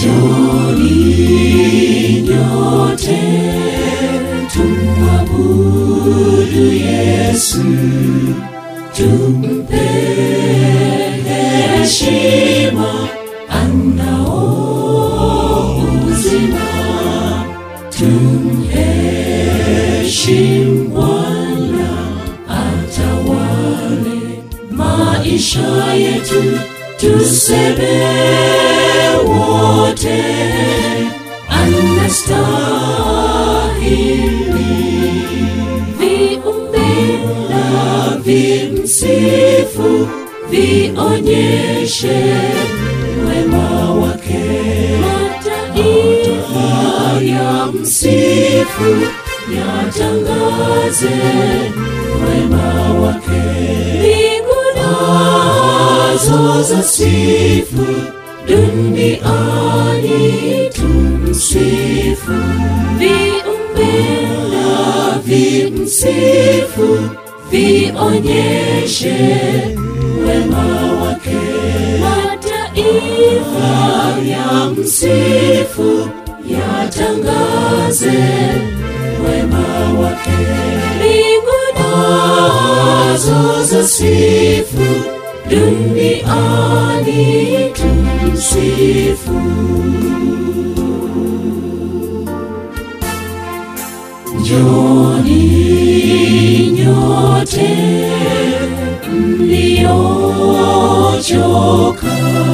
Njoni nyote tumwabudu Yesu, tumpe heshima anao uzima, tumheshimu Bwana atawale maisha yetu, tuseme wote anastahili. Viumbe na vimsifu, vionyeshe wema wake. Mataifa ya msifu, yatangaze wema wake. Mbingu nazo za sifu, duniani tumsifu. Viumbe na vimsifu, vionyeshe wema wake. Mataifa ya msifu, yatangaze wema wake. Mbingu nazo za sifu, duniani tumsifu. Njoni nyote mliochoka,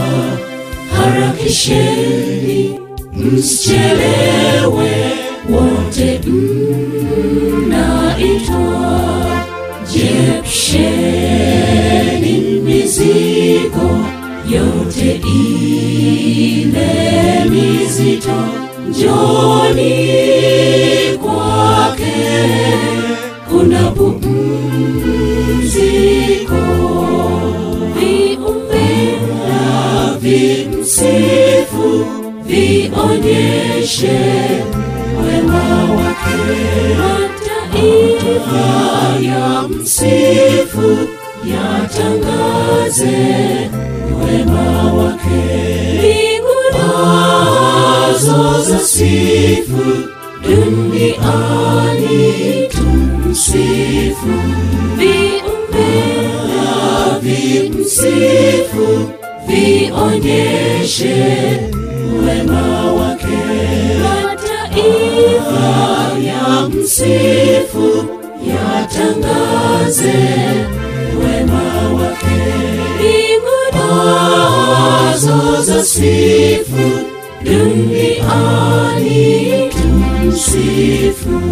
harakisheni msichelewe, wote mnaitwa. Jepsheni mizigo yote ile mizito, njoni kwake, kuna pumziko. Viumbe na vimsifu, vionyeshe wema wake. Mataifa ya msifu, yatangaze wema wake. Mbingu nazo za sifu, duniani tumsifu. Viumbe na vimsifu, vionyeshe wema wake. Mataifa ya msifu, yatangaze wema wake. Mbingu nazo za sifu, duniani tumsifu.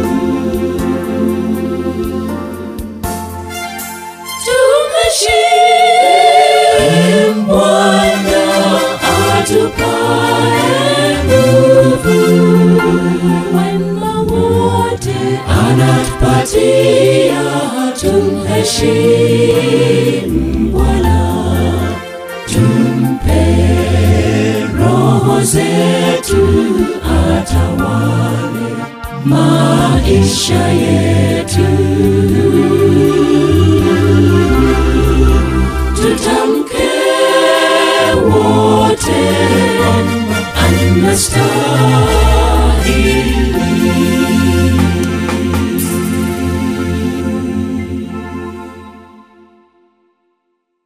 Tumheshimu Bwana atupae nguvu, wema wote anatupatia. Tumheshimu Bwana, tumpe roho zetu, atawale maisha yetu.